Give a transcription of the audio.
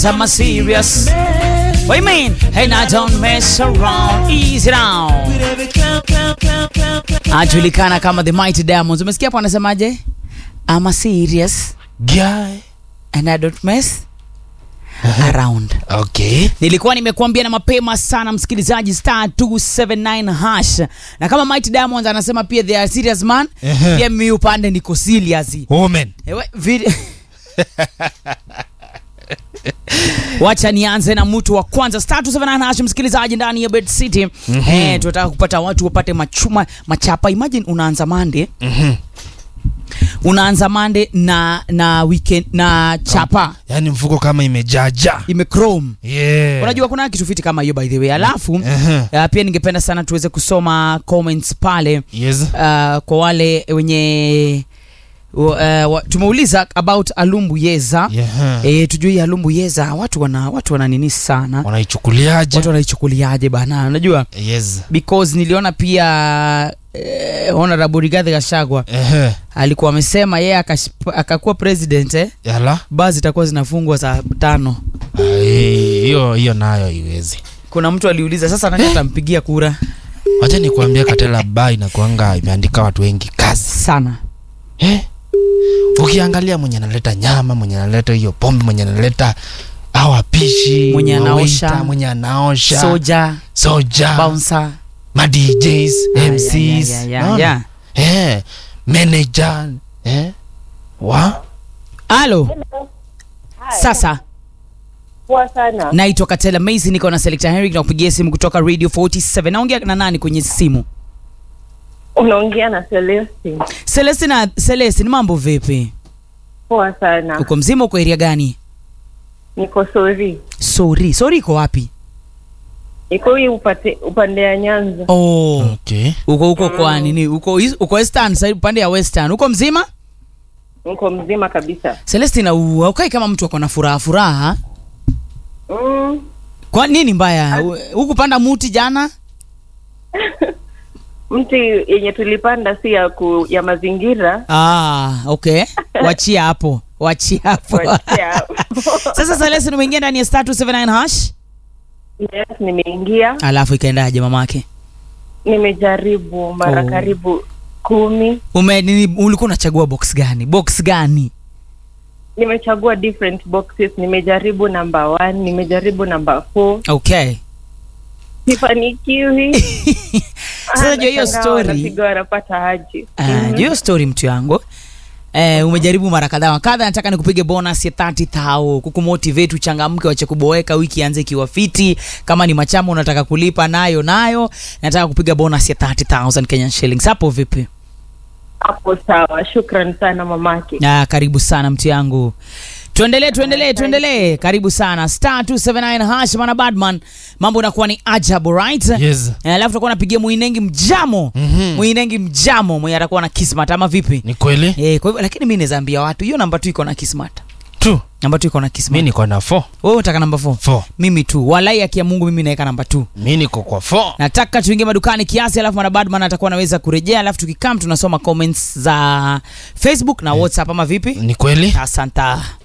but I'm a serious. What you mean? Hey, now don't mess around. Easy down. Ajulikana kama the Mighty Diamonds. Umesikia hapo anasemaje? I'm a serious Guy. and I don't mess around. Okay. nilikuwa nimekuambia na mapema sana msikilizaji star 279 hash na kama Mighty Diamonds anasema pia they are serious man Ehe. pia mimi upande niko serious Woman. Ewe, vid- wacha nianze na mtu wa kwanza star 279 hash msikilizaji ndani ya bed city mm-hmm. eh, tunataka kupata watu wapate machuma machapa imagine unaanza mande Mhm. unaanza mande na na weekend na chapa Yaani mfuko kama imejaja. imechrome Yeah. unajua kuna kitu fiti kama hiyo by the way alafu Ehe. uh, pia ningependa sana tuweze kusoma comments pale Yes. uh, kwa wale wenye uh, wa, tumeuliza about alumbu yeza Yeah. e, tujue hii alumbu yeza watu wana watu wana nini sana Wanaichukuliaje? watu wanaichukuliaje bana unajua Yes. because niliona pia eh, honorable Rigathi Gachagua Ehe. alikuwa amesema yeye akash- akakuwa president eh, Yala. basi zitakuwa zinafungwa saa tano Ai, Hiyo hiyo nayo haiwezi. kuna mtu aliuliza sasa nani atampigia kura Wacha nikuambia Katela bai na kuanga imeandika watu wengi kazi. sana Eh? Ukiangalia mwenye analeta nyama, mwenye analeta hiyo pombe, mwenye analeta au wapishi, Mwenye wawaiter, anaosha. mwenye anaosha, soja soja, bouncer ma DJs, Ah, MCs, yeah, yeah, yeah, naona? yeah. Eh, manager, eh? Wa? halo sasa Poa sana. naitwa katela maisi niko na selector henry na kupigia simu kutoka radio 47 naongea na nani kwenye simu Unaongea na Celestine. celestina celestin mambo vipi Poa sana. uko mzima uko area gani Niko sori. sori sori iko wapi Iko hii upate upande ya Nyanza. oh Okay. uko huko kwa nini uko is- uko western side upande ya western uko mzima Niko mzima kabisa. celestina u- haukai kama mtu ako na furaha furaha Mm. kwa nini mbaya U- hukupanda muti jana Mti yenye tulipanda si ya ku, ya mazingira. ah okay wachia hapo wachia hapo Wachia. sasa celestin umeingia ndani ya star 279 hash yes, nimeingia. alafu ikaendaje mamake Nimejaribu mara Oh. karibu kumi. ume nini ulikuwa unachagua box gani box gani Nimechagua different boxes. Nimejaribu number one, nimejaribu number four. okay Sifanikiwi. sasa jua hiyo Nashangaa story wanapiga wanapata haji. Ah, jua hiyo story mtu yangu Eh, umejaribu mara kadhaa wa kadha nataka nikupige bonus ya 30000 kukumotivate uchangamke wache kuboeka wiki ianze ikiwa fiti kama ni machama unataka kulipa nayo nayo nataka kupiga bonus ya 30000 Kenyan shillings hapo vipi Hapo sawa. Shukran sana mamake. ah, karibu sana mtu yangu tuendelee tuendelee tuendelee karibu sana star 279 hash mana badman mambo inakuwa ni ajabu right Yes. Eh, alafu tutakuwa napigia muinengi mjamo Mhm. muinengi mjamo mwenye atakuwa na kismat ama vipi Ni kweli? Eh, kwa hivyo lakini mi naweza ambia watu hiyo namba tu iko na kismat Tu. namba tu iko na Mi kismat niko na 4. wewe unataka namba 4 4. mimi tu walai akia mungu mimi naweka namba 2 Mi niko kwa 4. nataka tuingie madukani kiasi alafu mwanabadman atakuwa anaweza kurejea alafu tukikam tunasoma comments za facebook na whatsapp ama vipi Ni kweli? asanta